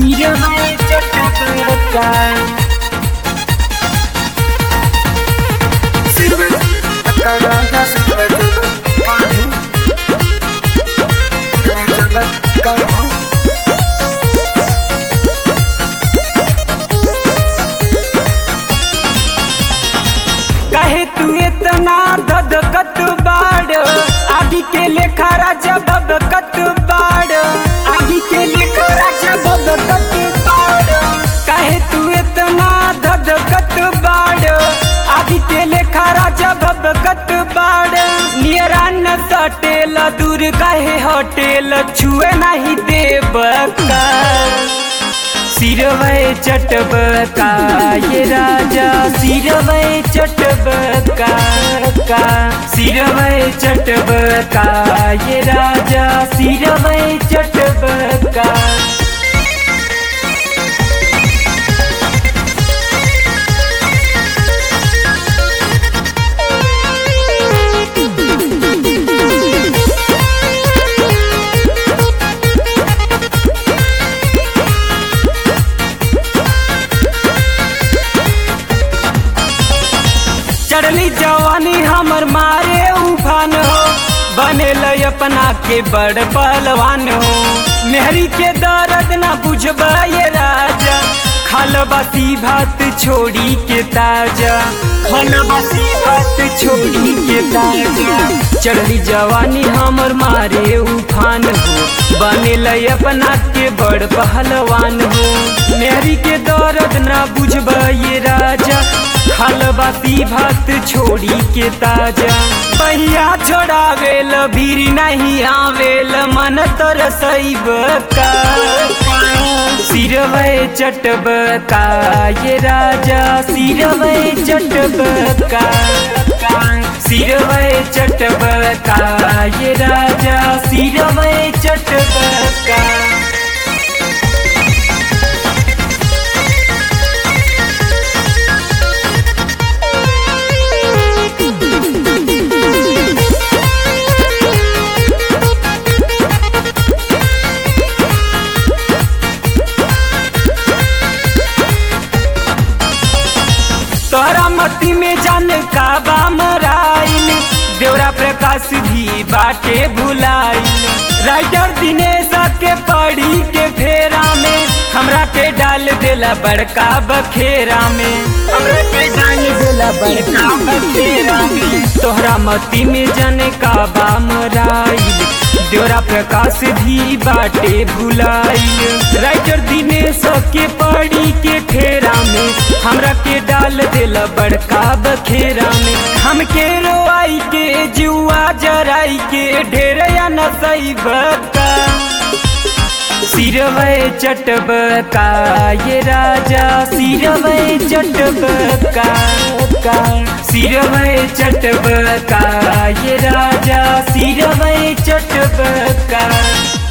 सिरवै चटका सिरवै चटका सिरवै चटका कहे तू इतना धधकत बाड़ आगे के लेखा राजा भगकत बाड़ आगे के लेखा राजा भगकत बाड़ कहे तू इतना धधकत बाड़ आगे के लेखा राजा भगकत बाड़ नियरा न सटेल दूर कहे होटेल छुए नहीं देव का सिरवै चटबका ये राजा सिरवै चटबका का सिरवै चटबका ये राजा सिरवै चटबका चढ़ली जवानी हमर मारे उफान हो बनेल अपना के बड़ पहलवान हो मेहरी के दर्द ना बुझब ये राजा खल बासी भात छोड़ी के ताजा खल बासी भात छोड़ी के ताजा चढ़ली जवानी हमर मारे उफान हो बनेल अपना के बड़ पहलवान हो मेहरी के दर्द ना बुझब ये राजा खलबाती भात छोड़ी के ताजा पहिया छोड़ावेल भीर नहीं आवेल मन तर सैब का सिरवै चटबका ये राजा सिरवै चटबका सिरवै चटबका ये राजा सिरवै चटबका तोरा मती में जान का बा मराइल देवरा प्रकाश भी बाटे भुलाइल राइटर दिनेश के पढ़ी के फेरा में हमरा के डाल देला बड़का बखेरा में हमरा के डाल देला बड़का बखेरा में तोहरा मती में जाने का बा मराइल देवरा प्रकाश भी बाटे भुलाइल राइटर दिनेश के पढ़ी के फेरा में हमरा के डाल दिल बड़का बखेरा में हमके रोआई के जुआ जराई के ढेर या नसई बका सिरवै चटबका ये राजा सिरवै चटबका का सिरवै चटबका ये राजा सिरवै चटबका